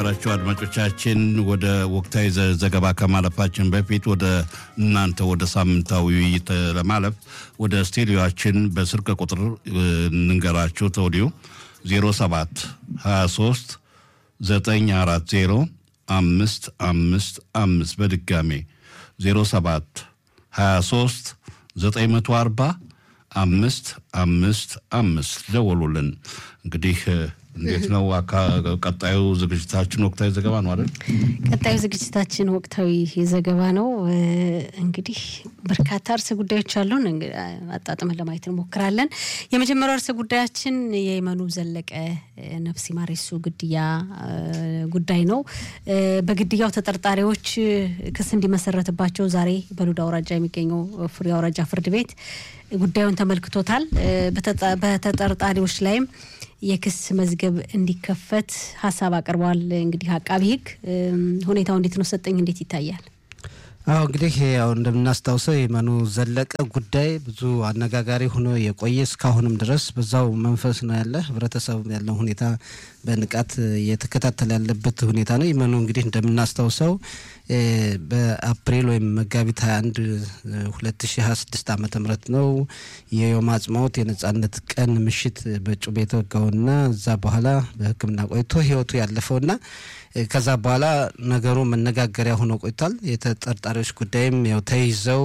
የተከበራችሁ አድማጮቻችን ወደ ወቅታዊ ዘገባ ከማለፋችን በፊት ወደ እናንተ ወደ ሳምንታዊ ውይይት ለማለፍ ወደ ስቱዲዮችን በስልክ ቁጥር እንንገራችሁ ተወዲሁ 07 23 940 አምስት አምስት አምስት በድጋሜ 07 23 940 አምስት አምስት አምስት ደወሉልን። እንግዲህ እንዴት ነው ቀጣዩ ዝግጅታችን? ወቅታዊ ዘገባ ነው አይደል? ቀጣዩ ዝግጅታችን ወቅታዊ ዘገባ ነው። እንግዲህ በርካታ ርዕሰ ጉዳዮች አሉን። አጣጥመን ለማየት እንሞክራለን። የመጀመሪያው ርዕሰ ጉዳያችን የየመኑ ዘለቀ ነፍስ ይማር የሱ ግድያ ጉዳይ ነው። በግድያው ተጠርጣሪዎች ክስ እንዲመሰረትባቸው ዛሬ በሉዳ አውራጃ የሚገኘው ፍሬ አውራጃ ፍርድ ቤት ጉዳዩን ተመልክቶታል። በተጠርጣሪዎች ላይም የክስ መዝገብ እንዲከፈት ሀሳብ አቅርበዋል። እንግዲህ አቃቢ ሕግ ሁኔታው እንዴት ነው ሰጠኝ እንዴት ይታያል? አዎ እንግዲህ ያው እንደምናስታውሰው የየመኑ ዘለቀ ጉዳይ ብዙ አነጋጋሪ ሆኖ የቆየ እስካሁንም ድረስ በዛው መንፈስ ነው ያለ ህብረተሰቡ ያለው ሁኔታ በንቃት እየተከታተለ ያለበት ሁኔታ ነው። የመኑ እንግዲህ እንደምናስታውሰው በአፕሪል ወይም መጋቢት 21 2026 ዓመተ ምህረት ነው የዮም አጽማዎት የነጻነት ቀን ምሽት በጩቤ የተወጋውና እዛ በኋላ በሕክምና ቆይቶ ህይወቱ ያለፈውና ከዛ በኋላ ነገሩ መነጋገሪያ ሆኖ ቆይቷል። የተጠርጣሪዎች ጉዳይም ያው ተይዘው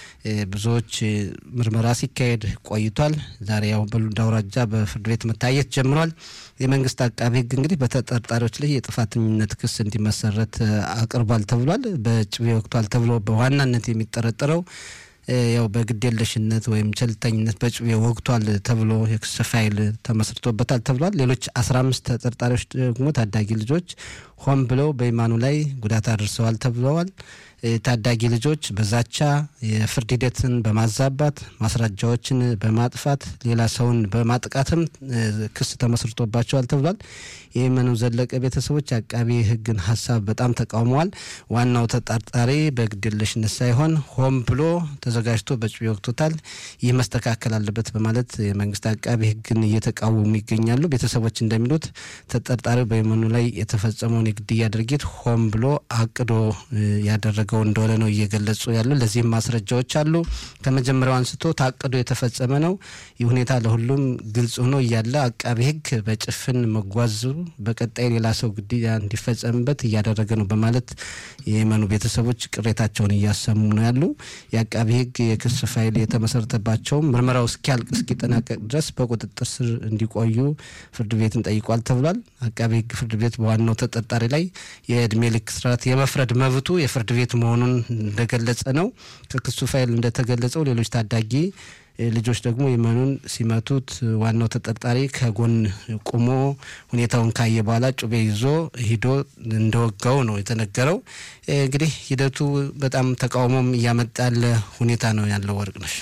ብዙዎች ምርመራ ሲካሄድ ቆይቷል። ዛሬ ያው በሉዳ አውራጃ በፍርድ ቤት መታየት ጀምሯል። የመንግስት አቃቢ ህግ እንግዲህ በተጠርጣሪዎች ላይ የጥፋተኝነት ክስ እንዲመሰረት አቅርቧል ተብሏል። በጭቤ ወቅቷል ተብሎ በዋናነት የሚጠረጠረው ያው በግዴለሽነት ወይም ቸልተኝነት በጭቤ ወግቷል ተብሎ የክስ ፋይል ተመስርቶበታል ተብሏል። ሌሎች አስራ አምስት ተጠርጣሪዎች ደግሞ ታዳጊ ልጆች ሆን ብለው በኢማኑ ላይ ጉዳት አድርሰዋል ተብለዋል። ታዳጊ ልጆች በዛቻ የፍርድ ሂደትን በማዛባት ማስረጃዎችን በማጥፋት ሌላ ሰውን በማጥቃትም ክስ ተመስርቶባቸዋል ተብሏል። የየመኑ ዘለቀ ቤተሰቦች አቃቢ ህግን ሀሳብ በጣም ተቃውመዋል። ዋናው ተጠርጣሪ በግድየለሽነት ሳይሆን ሆን ብሎ ተዘጋጅቶ በጭቤ ወቅቶታል፣ ይህ መስተካከል አለበት በማለት የመንግስት አቃቢ ህግን እየተቃወሙ ይገኛሉ። ቤተሰቦች እንደሚሉት ተጠርጣሪው በየመኑ ላይ የተፈጸመውን የግድያ ድርጊት ሆን ብሎ አቅዶ ያደረገ እንደሆነ ነው እየገለጹ ያሉ። ለዚህም ማስረጃዎች አሉ። ከመጀመሪያው አንስቶ ታቅዶ የተፈጸመ ነው። ይህ ሁኔታ ለሁሉም ግልጽ ሆኖ እያለ አቃቢ ህግ በጭፍን መጓዙ በቀጣይ ሌላ ሰው ግድያ እንዲፈጸምበት እያደረገ ነው በማለት የየመኑ ቤተሰቦች ቅሬታቸውን እያሰሙ ነው ያሉ። የአቃቢ ህግ የክስ ፋይል የተመሰረተባቸውም ምርመራው እስኪያልቅ እስኪጠናቀቅ ድረስ በቁጥጥር ስር እንዲቆዩ ፍርድ ቤትን ጠይቋል ተብሏል። አቃቢ ህግ ፍርድ ቤት በዋናው ተጠርጣሪ ላይ የእድሜ ልክ እስራት የመፍረድ መብቱ የፍርድ ቤት መሆኑን እንደገለጸ ነው። ከክሱ ፋይል እንደተገለጸው ሌሎች ታዳጊ ልጆች ደግሞ የመኑን ሲመቱት ዋናው ተጠርጣሪ ከጎን ቁሞ ሁኔታውን ካየ በኋላ ጩቤ ይዞ ሂዶ እንደወጋው ነው የተነገረው። እንግዲህ ሂደቱ በጣም ተቃውሞም እያመጣ ያለ ሁኔታ ነው ያለው። ወርቅነሽ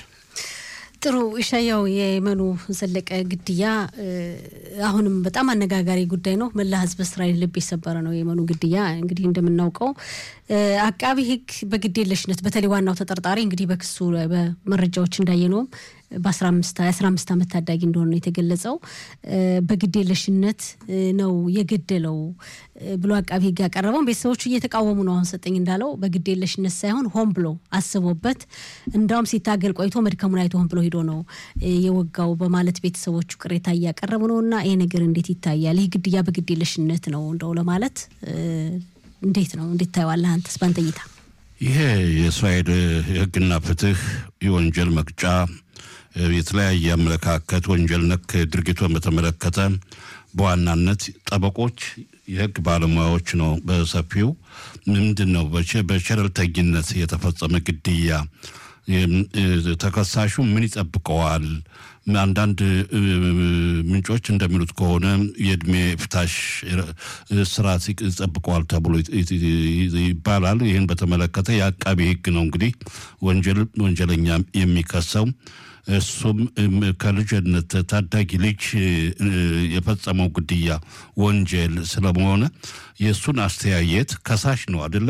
ጥሩ ኢሻያው የየመኑ ዘለቀ ግድያ አሁንም በጣም አነጋጋሪ ጉዳይ ነው። መላ ህዝብ እስራኤል ልብ የሰበረ ነው የየመኑ ግድያ። እንግዲህ እንደምናውቀው አቃቢ ህግ በግዴለሽነት በተለይ ዋናው ተጠርጣሪ እንግዲህ በክሱ በመረጃዎች እንዳየነውም በአስራ አምስት ዓመት ታዳጊ እንደሆነ የተገለጸው በግዴለሽነት ነው የገደለው ብሎ አቃቢ ህግ ያቀረበውን ቤተሰቦቹ እየተቃወሙ ነው። አሁን ሰጠኝ እንዳለው በግዴለሽነት ሳይሆን ሆን ብሎ አስቦበት እንዳውም ሲታገል ቆይቶ መድከሙን አይቶ ሆን ብሎ ሄዶ ነው የወጋው በማለት ቤተሰቦቹ ቅሬታ እያቀረቡ ነው። እና ይህ ነገር እንዴት ይታያል? ይህ ግድያ በግዴለሽነት ነው እንደው ለማለት እንዴት ነው እንዴት ታየዋለህ አንተስ ባንተ እይታ? ይሄ የእስራኤል ህግና ፍትህ የወንጀል መቅጫ የተለያየ አመለካከት ወንጀል ነክ ድርጊቱን በተመለከተ በዋናነት ጠበቆች፣ የህግ ባለሙያዎች ነው በሰፊው ምንድን ነው በቸለልተኝነት የተፈጸመ ግድያ ተከሳሹ ምን ይጠብቀዋል? አንዳንድ ምንጮች እንደሚሉት ከሆነ የእድሜ ፍታሽ ስርዓት ይጠብቀዋል ተብሎ ይባላል። ይህን በተመለከተ የአቃቢ ህግ ነው እንግዲህ ወንጀል ወንጀለኛ የሚከሰው እሱም ከልጅነት ታዳጊ ልጅ የፈጸመው ግድያ ወንጀል ስለመሆነ የእሱን አስተያየት ከሳሽ ነው አደለ?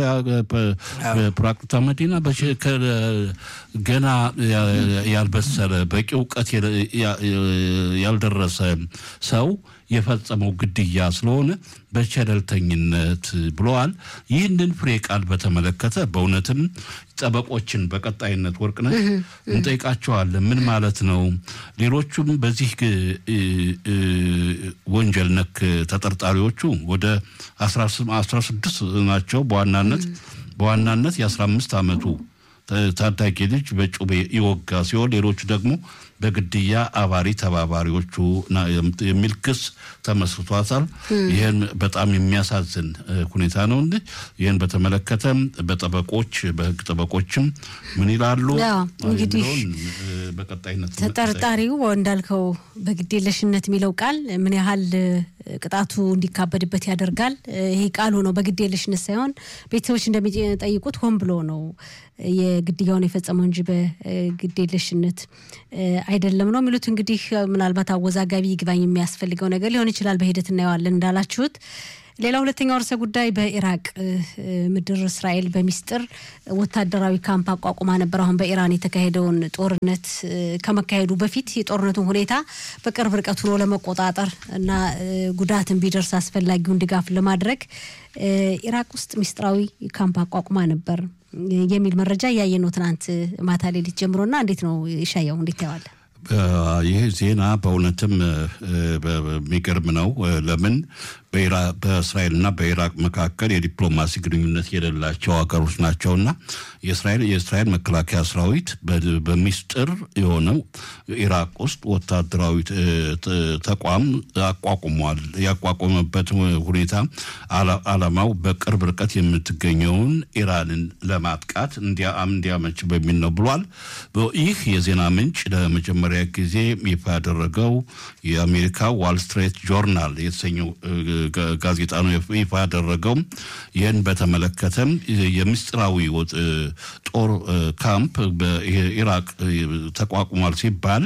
በፕራክቲካ መዲና ገና ያልበሰለ በቂ እውቀት ያልደረሰ ሰው የፈጸመው ግድያ ስለሆነ በቸለልተኝነት ብለዋል። ይህንን ፍሬ ቃል በተመለከተ በእውነትም ጠበቆችን በቀጣይነት ወርቅነሽ እንጠይቃቸዋለን። ምን ማለት ነው? ሌሎቹም በዚህ ወንጀል ነክ ተጠርጣሪዎቹ ወደ አስራ ስድስት ናቸው። በዋናነት በዋናነት የአስራ አምስት ዓመቱ ታዳጊ ልጅ በጩቤ ይወጋ ሲሆን ሌሎቹ ደግሞ በግድያ አባሪ ተባባሪዎቹ የሚል ክስ ተመስርቷታል። ይህን በጣም የሚያሳዝን ሁኔታ ነው። ይህን በተመለከተ በጠበቆች በህግ ጠበቆችም ምን ይላሉ እንግዲህ በቀጣይነት ተጠርጣሪው እንዳልከው በግዴለሽነት የሚለው ቃል ምን ያህል ቅጣቱ እንዲካበድበት ያደርጋል። ይሄ ቃሉ ነው በግዴለሽነት ሳይሆን ቤተሰቦች እንደሚጠይቁት ሆን ብሎ ነው የግድያውን የፈጸመው እንጂ በግዴለሽነት አይደለም ነው የሚሉት። እንግዲህ ምናልባት አወዛጋቢ ይግባኝ የሚያስፈልገው ነገር ሊሆን ይችላል። በሂደት እናየዋለን እንዳላችሁት። ሌላ ሁለተኛው ርዕሰ ጉዳይ በኢራቅ ምድር እስራኤል በሚስጥር ወታደራዊ ካምፕ አቋቁማ ነበር። አሁን በኢራን የተካሄደውን ጦርነት ከመካሄዱ በፊት የጦርነቱን ሁኔታ በቅርብ ርቀት ሆኖ ለመቆጣጠር እና ጉዳትን ቢደርስ አስፈላጊውን ድጋፍ ለማድረግ ኢራቅ ውስጥ ሚስጥራዊ ካምፕ አቋቁማ ነበር የሚል መረጃ እያየ ነው ትናንት ማታ ሌሊት ጀምሮና እንዴት ነው ይሻየው እንዴት ያዋለ? ይህ ዜና በእውነትም የሚገርም ነው። ለምን በእስራኤልና በኢራቅ መካከል የዲፕሎማሲ ግንኙነት የሌላቸው ሀገሮች ናቸውና የእስራኤል የእስራኤል መከላከያ ሰራዊት በሚስጥር የሆነው ኢራቅ ውስጥ ወታደራዊ ተቋም አቋቁሟል። ያቋቋመበት ሁኔታ አላማው በቅርብ ርቀት የምትገኘውን ኢራንን ለማጥቃት እንዲያመች በሚል ነው ብሏል። ይህ የዜና ምንጭ ለመጀመሪያ ጊዜ ይፋ ያደረገው የአሜሪካ ዋል ስትሬት ጆርናል የተሰኘው ጋዜጣ ነው ይፋ ያደረገው። ይህን በተመለከተም የምስጢራዊ ጦር ካምፕ በኢራቅ ተቋቁሟል ሲባል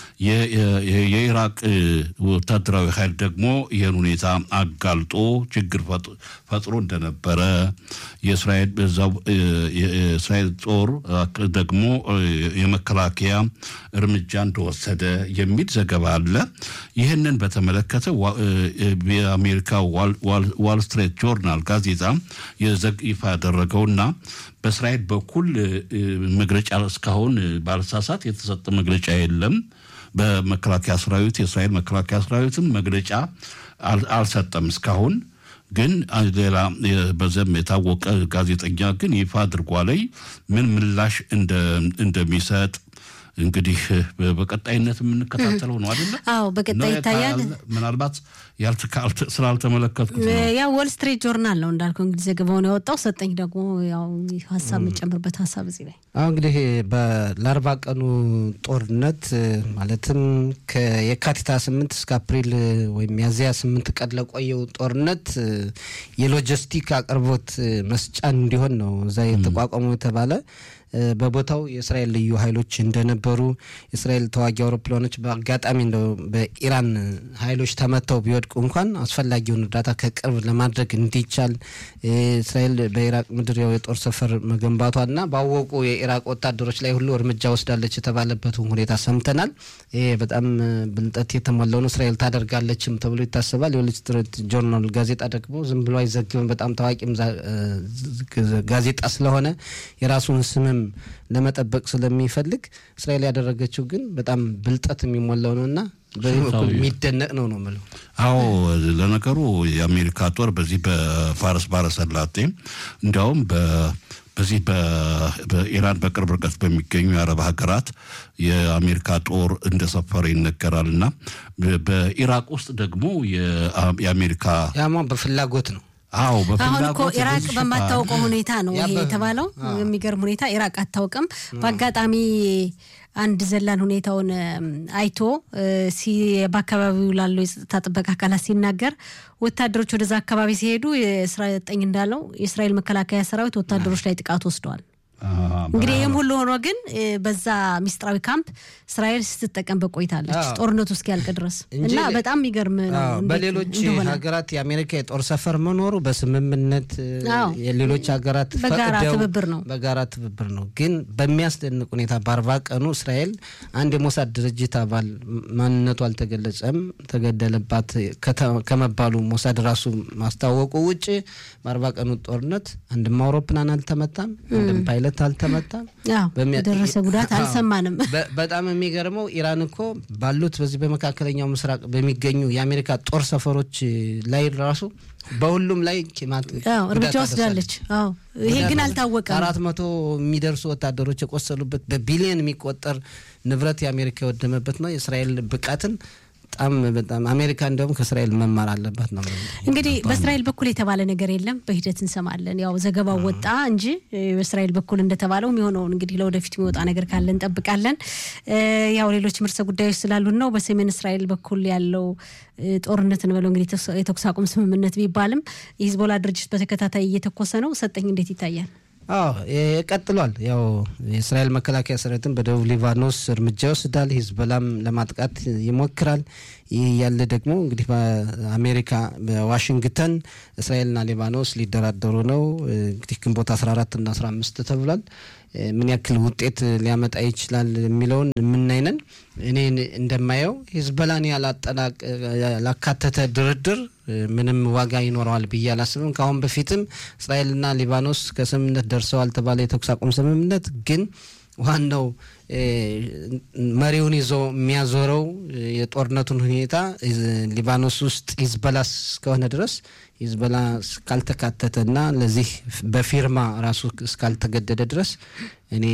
የኢራቅ ወታደራዊ ኃይል ደግሞ ይህን ሁኔታ አጋልጦ ችግር ፈጥሮ እንደነበረ የእስራኤል በዛው የእስራኤል ጦር ደግሞ የመከላከያ እርምጃ እንደወሰደ የሚል ዘገባ አለ። ይህንን በተመለከተ የአሜሪካ ዋል ስትሬት ጆርናል ጋዜጣ ይፋ ያደረገውና በእስራኤል በኩል መግለጫ እስካሁን ባለሳሳት የተሰጠ መግለጫ የለም። በመከላከያ ሰራዊት የእስራኤል መከላከያ ሰራዊትም መግለጫ አልሰጠም እስካሁን። ግን ሌላ በዘም የታወቀ ጋዜጠኛ ግን ይፋ አድርጓለይ ምን ምላሽ እንደሚሰጥ እንግዲህ በቀጣይነት የምንከታተለው ነው አይደለ? አዎ፣ በቀጣይ ይታያል። ምናልባት ስላልተመለከትኩት ያው ወል ስትሪት ጆርናል ነው እንዳልከው እንግዲህ ዘገባውን ያወጣው። ሰጠኝ ደግሞ ያው ሀሳብ የምጨምርበት ሀሳብ እዚህ ላይ አሁ እንግዲህ ለአርባ ቀኑ ጦርነት ማለትም ከየካቲት ስምንት እስከ አፕሪል ወይም ሚያዝያ ስምንት ቀን ለቆየው ጦርነት የሎጂስቲክ አቅርቦት መስጫን እንዲሆን ነው እዛ የተቋቋመው የተባለ በቦታው የእስራኤል ልዩ ኃይሎች እንደነበሩ የእስራኤል ተዋጊ አውሮፕላኖች በአጋጣሚ እንደው በኢራን ኃይሎች ተመተው ቢወድቁ እንኳን አስፈላጊውን እርዳታ ከቅርብ ለማድረግ እንዲቻል እስራኤል በኢራቅ ምድር ያው የጦር ሰፈር መገንባቷና ባወቁ የኢራቅ ወታደሮች ላይ ሁሉ እርምጃ ወስዳለች የተባለበትን ሁኔታ ሰምተናል። ይሄ በጣም ብልጠት የተሞላው ነው። እስራኤል ታደርጋለችም ተብሎ ይታሰባል። የወል ስትሪት ጆርናል ጋዜጣ ደግሞ ዝም ብሎ አይዘግብም። በጣም ታዋቂም ጋዜጣ ስለሆነ የራሱን ስምም ለመጠበቅ ስለሚፈልግ እስራኤል ያደረገችው ግን በጣም ብልጠት የሚሞላው ነው እና በዚህ በኩል የሚደነቅ ነው ነው የምለው። አዎ ለነገሩ የአሜሪካ ጦር በዚህ በፋርስ ባሕረ ሰላጤ እንዲያውም በዚህ በኢራን በቅርብ ርቀት በሚገኙ የአረብ ሀገራት የአሜሪካ ጦር እንደሰፈረ ይነገራል እና በኢራቅ ውስጥ ደግሞ የአሜሪካ ያማ በፍላጎት ነው አዎ አሁን እኮ ኢራቅ በማታውቀው ሁኔታ ነው ይሄ የተባለው። የሚገርም ሁኔታ ኢራቅ አታውቅም። በአጋጣሚ አንድ ዘላን ሁኔታውን አይቶ በአካባቢው ላለው የጸጥታ ጥበቃ አካላት ሲናገር ወታደሮች ወደዛ አካባቢ ሲሄዱ የእስራኤል ጠኝ እንዳለው የእስራኤል መከላከያ ሰራዊት ወታደሮች ላይ ጥቃት ወስደዋል። እንግዲህ ይህም ሁሉ ሆኖ ግን በዛ ሚስጥራዊ ካምፕ እስራኤል ስትጠቀም በቆይታለች ጦርነቱ እስኪያልቅ ድረስ እና በጣም የሚገርም ነው። በሌሎች ሀገራት የአሜሪካ የጦር ሰፈር መኖሩ በስምምነት የሌሎች ሀገራት በጋራ ትብብር ነው በጋራ ትብብር ነው። ግን በሚያስደንቅ ሁኔታ በአርባ ቀኑ እስራኤል አንድ የሞሳድ ድርጅት አባል ማንነቱ አልተገለጸም ተገደለባት ከመባሉ ሞሳድ ራሱ ማስታወቁ ውጭ በአርባ ቀኑ ጦርነት አንድም አውሮፕላን አልተመታም፣ አንድም ፓይለት አልተመታም፣ የደረሰ ጉዳት አልሰማንም። በጣም የሚገርመው ኢራን እኮ ባሉት በዚህ በመካከለኛው ምስራቅ በሚገኙ የአሜሪካ ጦር ሰፈሮች ላይ ራሱ በሁሉም ላይ እርምጃ ወስዳለች። ይሄ ግን አልታወቀም። አራት መቶ የሚደርሱ ወታደሮች የቆሰሉበት በቢሊዮን የሚቆጠር ንብረት የአሜሪካ የወደመበት ነው። የእስራኤል ብቃትን በጣም በጣም አሜሪካ እንደውም ከእስራኤል መማር አለባት ነው። እንግዲህ በእስራኤል በኩል የተባለ ነገር የለም። በሂደት እንሰማለን። ያው ዘገባው ወጣ እንጂ በእስራኤል በኩል እንደተባለው የሚሆነውን እንግዲህ ለወደፊት የሚወጣ ነገር ካለ እንጠብቃለን። ያው ሌሎች ምርሰ ጉዳዮች ስላሉን ነው። በሰሜን እስራኤል በኩል ያለው ጦርነት እንበለው እንግዲህ የተኩስ አቁም ስምምነት ቢባልም የሂዝቦላ ድርጅት በተከታታይ እየተኮሰ ነው። ሰጠኝ እንዴት ይታያል? አዎ ቀጥሏል። ያው የእስራኤል መከላከያ ሰራዊትን በደቡብ ሊባኖስ እርምጃ ይወስዳል፣ ሂዝቦላም ለማጥቃት ይሞክራል። ይህ ያለ ደግሞ እንግዲህ በአሜሪካ በዋሽንግተን እስራኤልና ሊባኖስ ሊደራደሩ ነው። እንግዲህ ግንቦት 14 እና 15 ተብሏል። ምን ያክል ውጤት ሊያመጣ ይችላል የሚለውን የምናይነን። እኔ እንደማየው ሂዝቦላን ያላካተተ ድርድር ምንም ዋጋ ይኖረዋል ብዬ አላስብም። ከአሁን በፊትም እስራኤልና ሊባኖስ ከስምምነት ደርሰዋል ተባለ የተኩስ አቁም ስምምነት ግን ዋናው መሪውን ይዞ የሚያዞረው የጦርነቱን ሁኔታ ሊባኖስ ውስጥ ሂዝቦላ እስከሆነ ድረስ ሂዝቦላ እስካልተካተተና ለዚህ በፊርማ ራሱ እስካልተገደደ ድረስ እኔ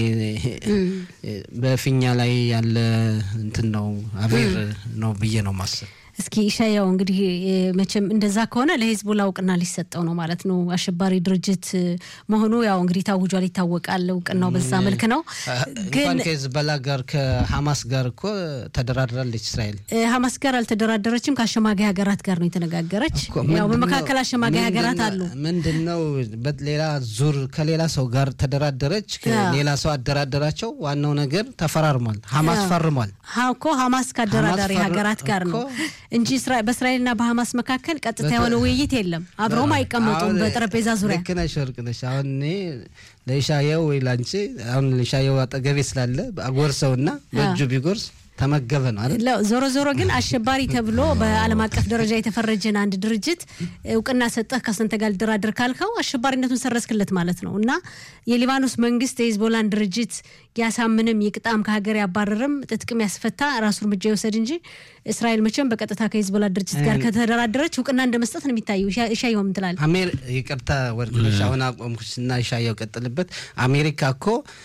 በፊኛ ላይ ያለ እንትን ነው አቤር ነው ብዬ ነው ማሰብ። እስኪ ኢሻያው እንግዲህ መቼም እንደዛ ከሆነ ለሂዝቦላ እውቅና ሊሰጠው ነው ማለት ነው። አሸባሪ ድርጅት መሆኑ ያው እንግዲህ ታውጇል፣ ይታወቃል። እውቅናው በዛ መልክ ነው። ግን ከሂዝቦላ ጋር ከሀማስ ጋር እኮ ተደራድራለች እስራኤል። ሀማስ ጋር አልተደራደረችም፣ ከአሸማጋይ ሀገራት ጋር ነው የተነጋገረች። ያው በመካከል አሸማጋይ ሀገራት አሉ። ምንድን ነው ሌላ ዙር ከሌላ ሰው ጋር ተደራደረች፣ ሌላ ሰው አደራደራቸው። ዋናው ነገር ተፈራርሟል፣ ሀማስ ፈርሟል እኮ ሀማስ ከአደራዳሪ ሀገራት ጋር ነው እንጂ በእስራኤልና በሀማስ መካከል ቀጥታ የሆነ ውይይት የለም። አብረውም አይቀመጡም በጠረጴዛ ዙሪያ። ልክ ነሽ ወርቅ ነሽ። አሁን እኔ ለኢሻየው ወይ ላንቺ አሁን ኢሻየው አጠገቤ ስላለ አጎርሰውና በእጁ ቢጎርስ ተመገበ ነው አይደል? ዞሮ ዞሮ ግን አሸባሪ ተብሎ በዓለም አቀፍ ደረጃ የተፈረጀን አንድ ድርጅት እውቅና ሰጠህ ከስንተ ጋር ልደራደር ካልከው አሸባሪነቱን ሰረዝክለት ማለት ነው። እና የሊባኖስ መንግስት የሂዝቦላን ድርጅት ያሳምንም ይቅጣም ከሀገር ያባረርም ትጥቅም ያስፈታ ራሱ እርምጃ ይወሰድ እንጂ እስራኤል መቼም በቀጥታ ከሂዝቦላ ድርጅት ጋር ከተደራደረች እውቅና እንደ መስጠት ነው የሚታየው። ኢሻየው ምን ትላለህ? አሜር ይቅርታ ወርቅነሽ አሁን አቆምኩሽና ኢሻየው ቀጥልበት። አሜሪካ እኮ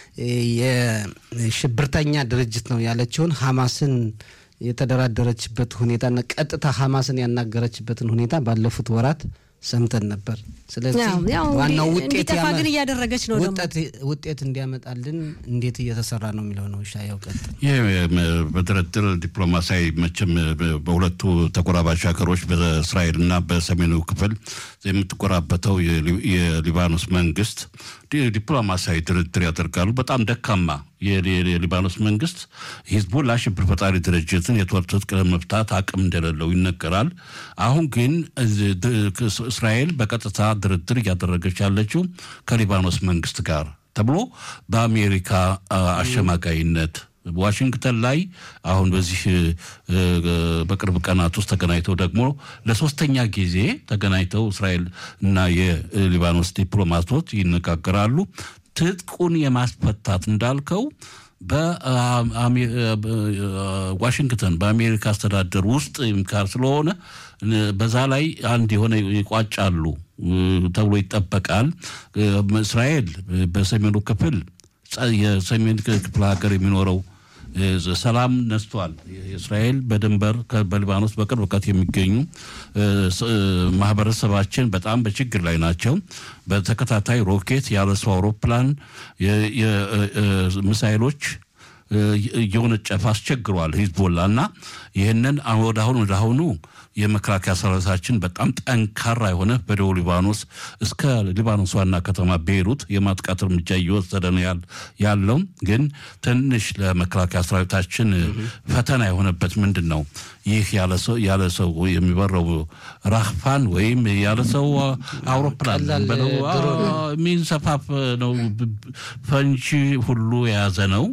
የሽብርተኛ ድርጅት ነው ያለችውን ሀማስን የተደራደረችበት ሁኔታና ቀጥታ ሀማስን ያናገረችበትን ሁኔታ ባለፉት ወራት ሰምተን ነበር። ስለዚህ ዋናው ውጤት ግን እያደረገች ነው ውጤት እንዲያመጣልን እንዴት እየተሰራ ነው የሚለው ነው። ሻያው ቀጥል። ይህ በድርድር ዲፕሎማሲያዊ መቼም በሁለቱ ተጎራባች ሀገሮች በእስራኤልና በሰሜኑ ክፍል የምትጎራበተው የሊባኖስ መንግስት ዲፕሎማሲያዊ ድርድር ያደርጋሉ። በጣም ደካማ የሊባኖስ መንግስት ሂዝቦላ ሽብር ፈጣሪ ድርጅትን የጦር ትጥቅ ለመፍታት አቅም እንደሌለው ይነገራል። አሁን ግን እስራኤል በቀጥታ ድርድር እያደረገች ያለችው ከሊባኖስ መንግስት ጋር ተብሎ በአሜሪካ አሸማጋይነት ዋሽንግተን ላይ አሁን በዚህ በቅርብ ቀናት ውስጥ ተገናኝተው ደግሞ ለሶስተኛ ጊዜ ተገናኝተው እስራኤል እና የሊባኖስ ዲፕሎማቶች ይነጋገራሉ። ትጥቁን የማስፈታት እንዳልከው በዋሽንግተን በአሜሪካ አስተዳደር ውስጥ ምካር ስለሆነ በዛ ላይ አንድ የሆነ ይቋጫሉ ተብሎ ይጠበቃል። እስራኤል በሰሜኑ ክፍል የሰሜን ክፍለ ሀገር የሚኖረው ሰላም ነስቷል። እስራኤል በድንበር በሊባኖስ በቅርብ ርቀት የሚገኙ ማህበረሰባችን በጣም በችግር ላይ ናቸው። በተከታታይ ሮኬት፣ ያለሰው አውሮፕላን፣ ሚሳይሎች እየወነጨፈ አስቸግሯል ሂዝቦላ እና ይህንን ወደ አሁን ወደ አሁኑ የመከላከያ ሰራዊታችን በጣም ጠንካራ የሆነ በደቡብ ሊባኖስ እስከ ሊባኖስ ዋና ከተማ ቤይሩት የማጥቃት እርምጃ እየወሰደ ነው ያለው። ግን ትንሽ ለመከላከያ ሰራዊታችን ፈተና የሆነበት ምንድን ነው? ይህ ያለ ሰው የሚበረው ራህፋን ወይም ያለ ሰው አውሮፕላን በለው የሚንሰፋፍ ነው። ፈንጂ ሁሉ የያዘ ነው።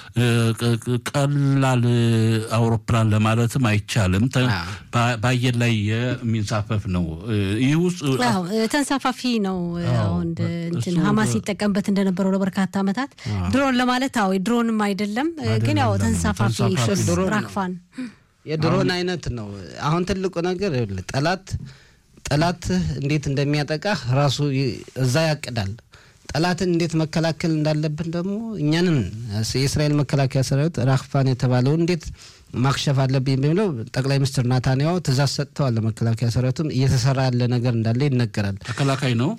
ቀላል አውሮፕላን ለማለትም አይቻልም። በአየር ላይ የሚንሳፈፍ ነው። ይህ ውስጥ ተንሳፋፊ ነው። አሁን እንትን ሀማስ ሲጠቀምበት እንደነበረው ለበርካታ ዓመታት ድሮን ለማለት አዎ፣ ድሮንም አይደለም ግን ያው ተንሳፋፊ ራክፋን የድሮን አይነት ነው። አሁን ትልቁ ነገር ጠላት ጠላት እንዴት እንደሚያጠቃ ራሱ እዛ ያቅዳል። ጠላትን እንዴት መከላከል እንዳለብን ደግሞ እኛንን የእስራኤል መከላከያ ሰራዊት ራክፋን የተባለውን እንዴት ማክሸፍ አለብኝ በሚለው ጠቅላይ ሚኒስትር ናታንያሁ ትእዛዝ ሰጥተዋል። ለመከላከያ ሰራዊቱም እየተሰራ ያለ ነገር እንዳለ ይነገራል። ተከላካይ ነው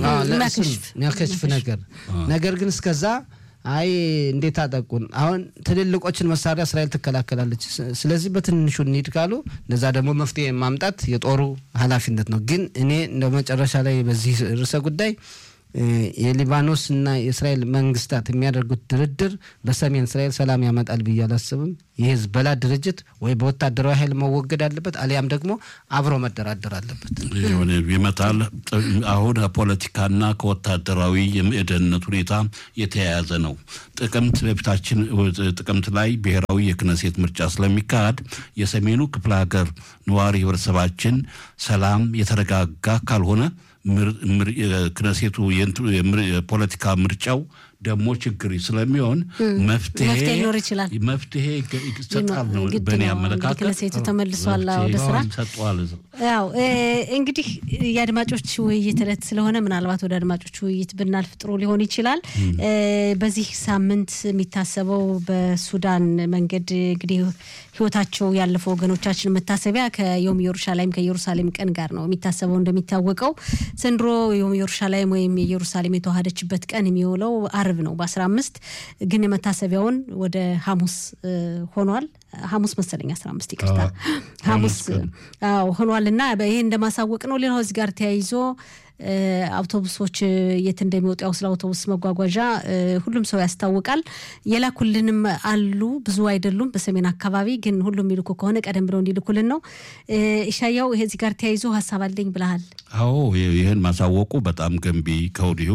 የሚያከሽፍ ነገር ነገር ግን እስከዛ አይ እንዴት አጠቁን? አሁን ትልልቆችን መሳሪያ እስራኤል ትከላከላለች። ስለዚህ በትንሹ እንሂድ ካሉ ለዛ ደግሞ መፍትሄ ማምጣት የጦሩ ኃላፊነት ነው። ግን እኔ እንደ መጨረሻ ላይ በዚህ ርዕሰ ጉዳይ የሊባኖስ እና የእስራኤል መንግስታት የሚያደርጉት ድርድር በሰሜን እስራኤል ሰላም ያመጣል ብዬ አላስብም። የሂዝቦላ ድርጅት ወይ በወታደራዊ ኃይል መወገድ አለበት፣ አሊያም ደግሞ አብሮ መደራደር አለበት። ይመጣል። አሁን ከፖለቲካና ከወታደራዊ የደህንነት ሁኔታ የተያያዘ ነው። ጥቅምት በፊታችን ጥቅምት ላይ ብሔራዊ የክነሴት ምርጫ ስለሚካሄድ የሰሜኑ ክፍለ ሀገር ነዋሪ ህብረተሰባችን ሰላም የተረጋጋ ካልሆነ ክነሴቱ የፖለቲካ ምርጫው ደግሞ ችግር ስለሚሆን መፍትሄ ሊኖር ይችላል። መፍትሄ ይሰጣል ነው በእኔ አመለካከት። ክነሴቱ ተመልሷል ወደ ስራ ሰጠዋል። ያው እንግዲህ የአድማጮች ውይይት ዕለት ስለሆነ ምናልባት ወደ አድማጮች ውይይት ብናልፍ ጥሩ ሊሆን ይችላል። በዚህ ሳምንት የሚታሰበው በሱዳን መንገድ እንግዲህ ህይወታቸው ያለፈው ወገኖቻችን መታሰቢያ ከዮም ኢየሩሻላይም ከኢየሩሳሌም ቀን ጋር ነው የሚታሰበው። እንደሚታወቀው ዘንድሮ ዮም ኢየሩሻላይም ወይም የኢየሩሳሌም የተዋሃደችበት ቀን የሚውለው አርብ ነው በአስራ አምስት ግን የመታሰቢያውን ወደ ሐሙስ ሆኗል። ሐሙስ መሰለኝ አስራ አምስት ይቅርታ ሐሙስ ሆኗል እና ይሄ እንደማሳወቅ ነው። ሌላው እዚህ ጋር ተያይዞ አውቶቡሶች የት እንደሚወጡ ያው ስለ አውቶቡስ መጓጓዣ ሁሉም ሰው ያስታውቃል። የላኩልንም አሉ ብዙ አይደሉም። በሰሜን አካባቢ ግን ሁሉም የሚልኩ ከሆነ ቀደም ብለው እንዲልኩልን ነው። ኢሻያው ይሄ እዚህ ጋር ተያይዞ ሀሳብ አለኝ ብለሃል። አዎ ይህን ማሳወቁ በጣም ገንቢ ከወዲሁ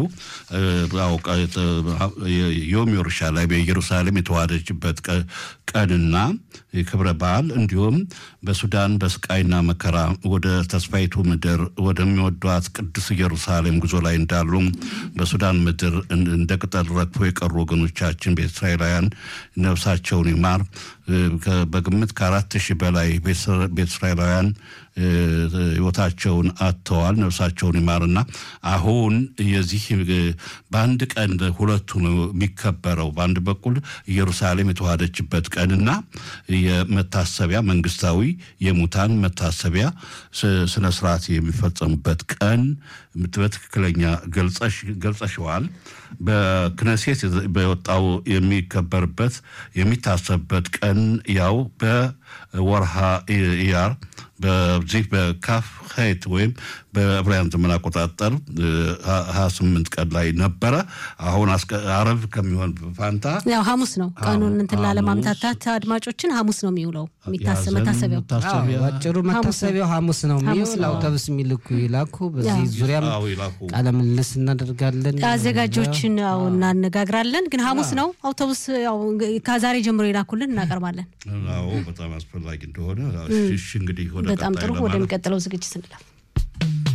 ዮም ኢየሩሻላይም በኢየሩሳሌም የተዋሃደችበት ቀንና ክብረ በዓል እንዲሁም በሱዳን በስቃይና መከራ ወደ ተስፋይቱ ምድር ወደሚወዷት ቅዱስ ኢየሩሳሌም ጉዞ ላይ እንዳሉ በሱዳን ምድር እንደ ቅጠል ረግፎ የቀሩ ወገኖቻችን በእስራኤላውያን ነፍሳቸውን ይማር። በግምት ከአራት ሺህ በላይ ቤተ እስራኤላውያን ህይወታቸውን አጥተዋል። ነፍሳቸውን ይማርና አሁን የዚህ በአንድ ቀን ሁለቱ ነው የሚከበረው። በአንድ በኩል ኢየሩሳሌም የተዋሃደችበት ቀንና የመታሰቢያ መንግስታዊ የሙታን መታሰቢያ ስነ ስርዓት የሚፈጸምበት ቀን በትክክለኛ ገልጸሸዋል። በክነሴት በወጣው የሚከበርበት የሚታሰብበት ቀን ያው በወርሃ ኢያር በዚህ በካፍ ሄት ወይም በዕብራውያን ዘመን አቆጣጠር ሀያ ስምንት ቀን ላይ ነበረ። አሁን አረብ ከሚሆን ፋንታ ያው ሐሙስ ነው ቀኑን እንትን ላለማምታታት አድማጮችን ሐሙስ ነው የሚውለው መታሰቢያው። አጭሩ መታሰቢያው ሐሙስ ነው የሚውል። አውቶቡስ የሚልኩ ይላኩ። በዚህ ዙሪያም ቃለ ምልልስ እናደርጋለን። አዘጋጆችን ያው እናነጋግራለን። ግን ሐሙስ ነው አውቶቡስ ያው ከዛሬ ጀምሮ ይላኩልን እናቀርባለን። አዎ በጣም አስፈላጊ እንደሆነ እሺ እንግዲህ ወደ በጣም ጥሩ ወደሚቀጥለው ዝግጅት እንላለን።